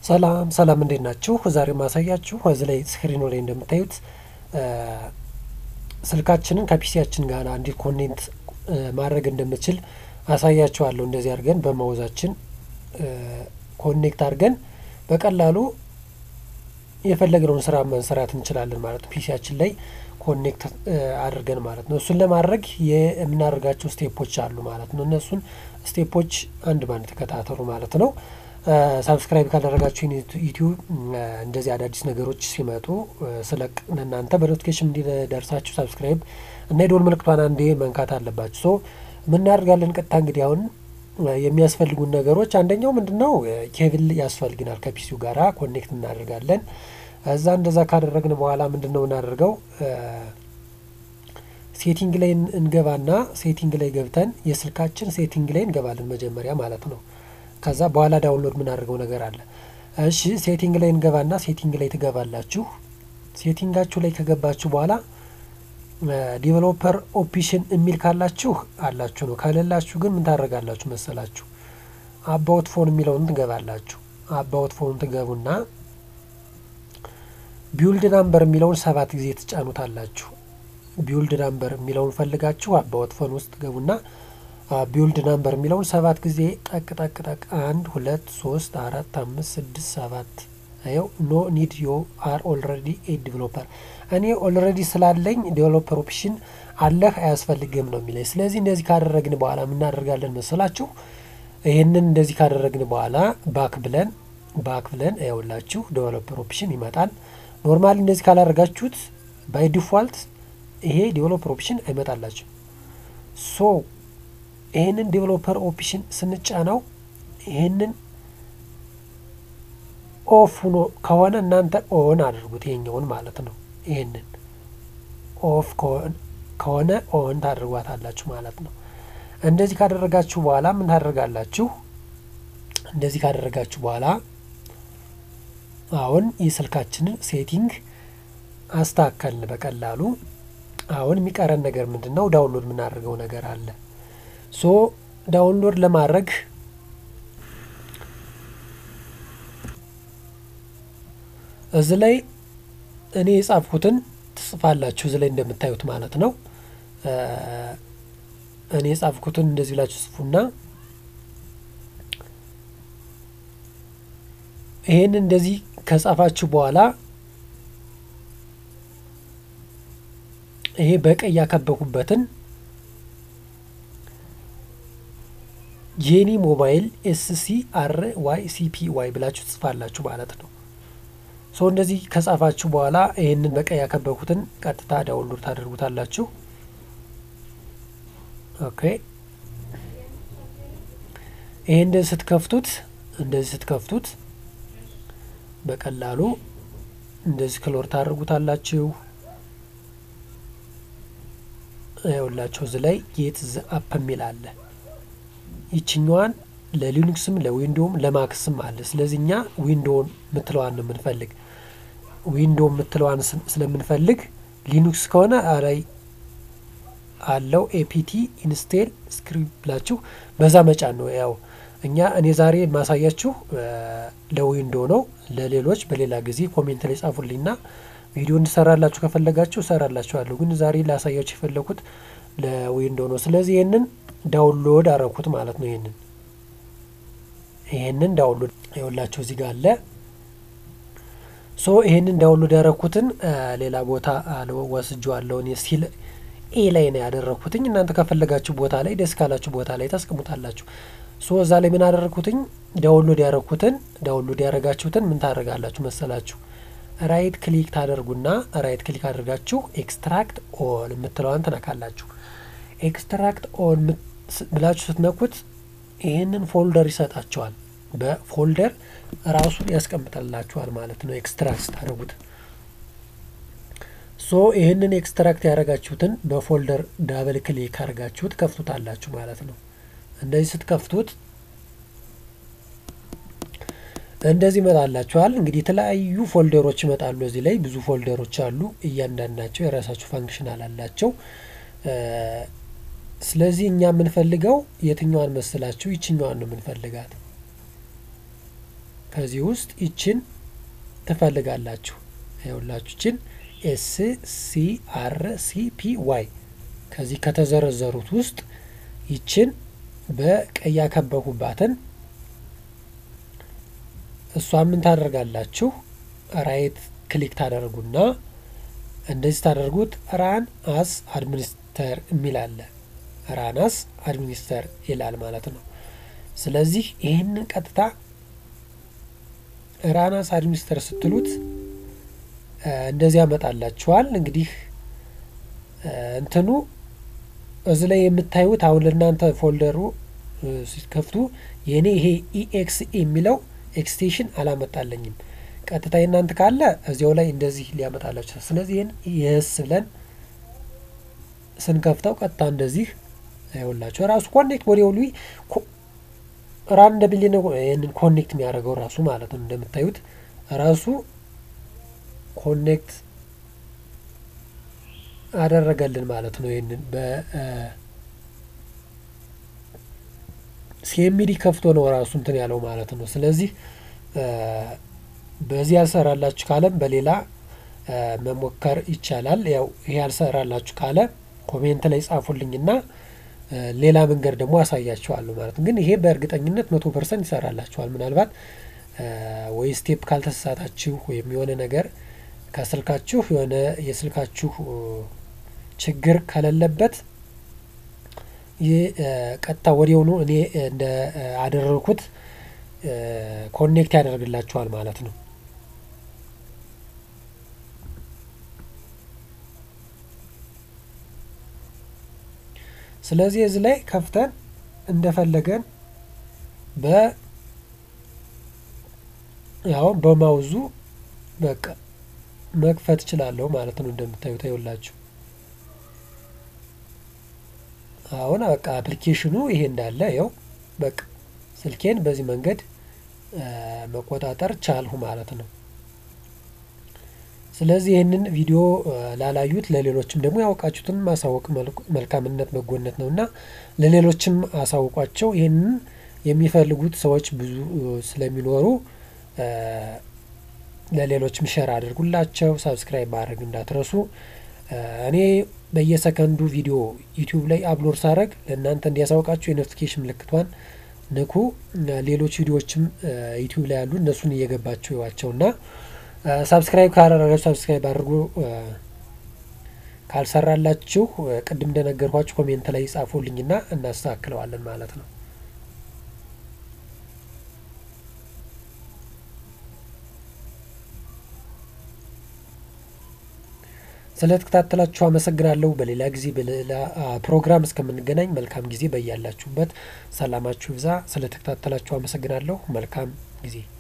ሰላም ሰላም እንዴት ናችሁ? ዛሬ ማሳያችሁ እዚህ ላይ ስክሪኑ ላይ እንደምታዩት ስልካችንን ከፒሲያችን ጋር እንዴት ኮኔክት ማድረግ እንደምችል አሳያችኋለሁ። እንደዚህ አድርገን በማውዛችን ኮኔክት አድርገን በቀላሉ የፈለግነውን ስራ መስራት እንችላለን ማለት ነው። ፒሲያችን ላይ ኮኔክት አድርገን ማለት ነው። እሱን ለማድረግ የምናደርጋቸው ስቴፖች አሉ ማለት ነው። እነሱን ስቴፖች አንድ ባንድ ተከታተሉ ማለት ነው። ሳብስክራይብ ካደረጋችሁ ዩቲዩብ እንደዚህ አዳዲስ ነገሮች ሲመጡ ስለቅ እናንተ በኖቲፊኬሽን እንዲደርሳችሁ ሳብስክራይብ እና የደወል ምልክቷን አንዴ መንካት አለባችሁ። ሶ ምናደርጋለን ቀጥታ እንግዲህ አሁን የሚያስፈልጉን ነገሮች አንደኛው ምንድን ነው? ኬብል ያስፈልግናል። ከፒሲው ጋራ ኮኔክት እናደርጋለን። እዛ እንደዛ ካደረግን በኋላ ምንድን ነው እናደርገው ሴቲንግ ላይ እንገባና ሴቲንግ ላይ ገብተን የስልካችን ሴቲንግ ላይ እንገባለን መጀመሪያ ማለት ነው። ከዛ በኋላ ዳውንሎድ የምናደርገው ነገር አለ። እሺ ሴቲንግ ላይ እንገባና ሴቲንግ ላይ ትገባላችሁ። ሴቲንጋችሁ ላይ ከገባችሁ በኋላ ዲቨሎፐር ኦፕሽን የሚል ካላችሁ አላችሁ ነው። ከሌላችሁ ግን ምን ታደርጋላችሁ መሰላችሁ? አባውት ፎን የሚለውን ትገባላችሁ። አባውት ፎን ትገቡና ቢውልድ ናምበር የሚለውን ሰባት ጊዜ ትጫኑታላችሁ። ቢውልድ ናምበር የሚለውን ፈልጋችሁ አባውት ፎን ውስጥ ትገቡና ቢውልድ ናምበር የሚለውን ሰባት ጊዜ ጠቅ ጠቅ ጠቅ አንድ ሁለት ሶስት አራት አምስት ስድስት ሰባት ይኸው ኖ ኒድ ዮ አር ኦልሬዲ ኤ ዲቨሎፐር እኔ ኦልሬዲ ስላለኝ ዲቨሎፐር ኦፕሽን አለህ አያስፈልግም ነው የሚለኝ። ስለዚህ እንደዚህ ካደረግን በኋላ የምናደርጋለን መሰላችሁ? ይህንን እንደዚህ ካደረግን በኋላ ባክ ብለን ባክ ብለን ያውላችሁ ዲቨሎፐር ኦፕሽን ይመጣል። ኖርማሊ እንደዚህ ካላደረጋችሁት ባይ ዲፋልት ይሄ ዲቨሎፐር ኦፕሽን አይመጣላችሁ ሶ ይህንን ዴቨሎፐር ኦፕሽን ስንጫነው ይህንን ኦፍ ሆኖ ከሆነ እናንተ ኦን አድርጉት፣ ይሄኛውን ማለት ነው። ይህንን ኦፍ ከሆነ ኦን ታደርጓታላችሁ ማለት ነው። እንደዚህ ካደረጋችሁ በኋላ ምን ታደርጋላችሁ? እንደዚህ ካደረጋችሁ በኋላ አሁን የስልካችንን ሴቲንግ አስተካከልን በቀላሉ። አሁን የሚቀረን ነገር ምንድን ነው? ዳውንሎድ የምናደርገው ነገር አለ። ሶ ዳውንሎድ ለማድረግ እዚህ ላይ እኔ የጻፍኩትን ትጽፋላችሁ። እዚህ ላይ እንደምታዩት ማለት ነው። እኔ የጻፍኩትን እንደዚህ ብላችሁ ጽፉና ይሄን እንደዚህ ከጻፋችሁ በኋላ ይሄ በቀይ ያከበኩበትን ጄኒ ሞባይል ኤስሲ አር ዋይ ሲፒ ዋይ ብላችሁ ትጽፋላችሁ ማለት ነው። ሶ እንደዚህ ከጻፋችሁ በኋላ ይህንን በቀይ ያከበኩትን ቀጥታ ዳውንሎድ ታደርጉታላችሁ። ኦኬ ይሄ እንደዚህ ስትከፍቱት እንደዚህ ስትከፍቱት በቀላሉ እንደዚህ ክሎር ታደርጉታላችሁ። ይኸውላችሁ እዚህ ላይ ጌት ዘ አፕ የሚል አለ። ይችኛዋን ለሊኑክስም ለዊንዶውም ለማክስም አለ። ስለዚህ እኛ ዊንዶውን የምትለዋን ነው የምንፈልግ። ዊንዶው የምትለዋን ስለምንፈልግ ሊኑክስ ከሆነ ላይ አለው ኤፒቲ ኢንስቴል ስክሪፕት ብላችሁ በዛ መጫን ነው። ያው እኛ እኔ ዛሬ የማሳያችሁ ለዊንዶ ነው። ለሌሎች በሌላ ጊዜ ኮሜንት ላይ ጻፉልኝና ቪዲዮ እንድሰራላችሁ ከፈለጋችሁ እሰራላችኋለሁ። ግን ዛሬ ላሳያችሁ የፈለኩት ለዊንዶ ነው። ስለዚህ ይህንን ዳውንሎድ አረኩት ማለት ነው። ይህንን ይህንን ዳውንሎድ ይኸውላችሁ እዚህ ጋር አለ። ሶ ይህንን ዳውንሎድ ያረኩትን ሌላ ቦታ ወስጄዋለሁ እኔ ሲል ኤ ላይ ነው ያደረኩትኝ። እናንተ ከፈለጋችሁ ቦታ ላይ ደስ ካላችሁ ቦታ ላይ ታስቀሙጣላችሁ። ሶ እዛ ላይ ምን አደረኩትኝ? ዳውንሎድ ያረኩትን ዳውንሎድ ያረጋችሁትን ምን ታደርጋላችሁ መሰላችሁ? ራይት ክሊክ ታደርጉና ራይት ክሊክ አድርጋችሁ ኤክስትራክት ኦል የምትለዋን ትነካላችሁ። ኤክስትራክት ኦል ብላችሁ ስትነኩት ይህንን ፎልደር ይሰጣቸዋል። በፎልደር ራሱን ያስቀምጠላችኋል ማለት ነው። ኤክስትራክት ስታደርጉት ሶ ይህንን ኤክስትራክት ያደረጋችሁትን በፎልደር ዳብል ክሊክ አድርጋችሁት ከፍቱታላችሁ ማለት ነው። እንደዚህ ስትከፍቱት እንደዚህ ይመጣላችኋል። እንግዲህ የተለያዩ ፎልደሮች ይመጣሉ። እዚህ ላይ ብዙ ፎልደሮች አሉ። እያንዳንዳቸው የራሳቸው ፋንክሽናል አላቸው። ስለዚህ እኛ የምንፈልገው የትኛዋን መስላችሁ? ይችኛዋን ነው የምንፈልጋት። ከዚህ ውስጥ ይችን ትፈልጋላችሁ። ይኸውላችሁ ይችን ኤስ ሲ አር ሲ ፒ ዋይ ከዚህ ከተዘረዘሩት ውስጥ ይችን በቀይ ያከበኩባትን እሷ ምን ታደርጋላችሁ? ራይት ክሊክ ታደርጉና እንደዚህ ታደርጉት ራን አስ አድሚኒስተር የሚል አለ። ራን አስ አድሚኒስተር ይላል ማለት ነው። ስለዚህ ይህንን ቀጥታ ራን አስ አድሚኒስተር ስትሉት እንደዚህ ያመጣላችኋል። እንግዲህ እንትኑ እዚህ ላይ የምታዩት አሁን ለእናንተ ፎልደሩ ሲከፍቱ የእኔ ይሄ ኢኤክስ የሚለው ኤክስቴንሽን አላመጣለኝም። ቀጥታ የእናንተ ካለ እዚያው ላይ እንደዚህ ሊያመጣላችሁ። ስለዚህ ይህን የስ ብለን ስንከፍተው ቀጥታ እንደዚህ ይኸውላችሁ ራሱ ኮኔክት ወዲያው ሉ ራን እንደ ቢሊ ነው ይህንን ኮኔክት የሚያደርገው ራሱ ማለት ነው። እንደምታዩት ራሱ ኮኔክት አደረገልን ማለት ነው። ይህንን በሲኤምዲ ከፍቶ ነው ራሱ እንትን ያለው ማለት ነው። ስለዚህ በዚህ ያልሰራላችሁ ካለም በሌላ መሞከር ይቻላል። ያው ይሄ ያልሰራላችሁ ካለ ኮሜንት ላይ ጻፉልኝና ሌላ መንገድ ደግሞ አሳያችኋለሁ ማለት ነው። ግን ይሄ በእርግጠኝነት መቶ ፐርሰንት ይሰራላችኋል። ምናልባት ወይ ስቴፕ ካልተሳሳታችሁ ወይም የሆነ ነገር ከስልካችሁ የሆነ የስልካችሁ ችግር ከሌለበት ይህ ቀጥታ ወዲያውኑ እኔ እንደ አደረግኩት ኮኔክት ያደርግላችኋል ማለት ነው። ስለዚህ እዚህ ላይ ከፍተን እንደፈለገን በ ያው በማውዙ በቃ መክፈት እችላለሁ ማለት ነው። እንደምታዩት ይኸውላችሁ አሁን በቃ አፕሊኬሽኑ ይሄ እንዳለ ያው በቃ ስልኬን በዚህ መንገድ መቆጣጠር ቻልሁ ማለት ነው። ስለዚህ ይህንን ቪዲዮ ላላዩት ለሌሎችም ደግሞ ያወቃችሁትን ማሳወቅ መልካምነት በጎነት ነው እና ለሌሎችም አሳውቋቸው። ይህንን የሚፈልጉት ሰዎች ብዙ ስለሚኖሩ ለሌሎችም ሸር አድርጉላቸው። ሳብስክራይብ ማድረግ እንዳትረሱ። እኔ በየሰከንዱ ቪዲዮ ዩቲዩብ ላይ አፕሎድ ሳደርግ ለእናንተ እንዲያሳውቃችሁ የኖቲፊኬሽን ምልክቷን ንኩ። ሌሎች ቪዲዮዎችም ዩቲዩብ ላይ ያሉ እነሱን እየገባችሁ ይዋቸውና ሳብስክራይብ ካላደረጋችሁ ሳብስክራይብ አድርጉ። ካልሰራላችሁ ቅድም እንደነገርኳችሁ ኮሜንት ላይ ጻፉልኝና እናስተካክለዋለን ማለት ነው። ስለተከታተላችሁ አመሰግናለሁ። በሌላ ጊዜ በሌላ ፕሮግራም እስከምንገናኝ መልካም ጊዜ በያላችሁበት ሰላማችሁ ይብዛ። ስለተከታተላችሁ አመሰግናለሁ። መልካም ጊዜ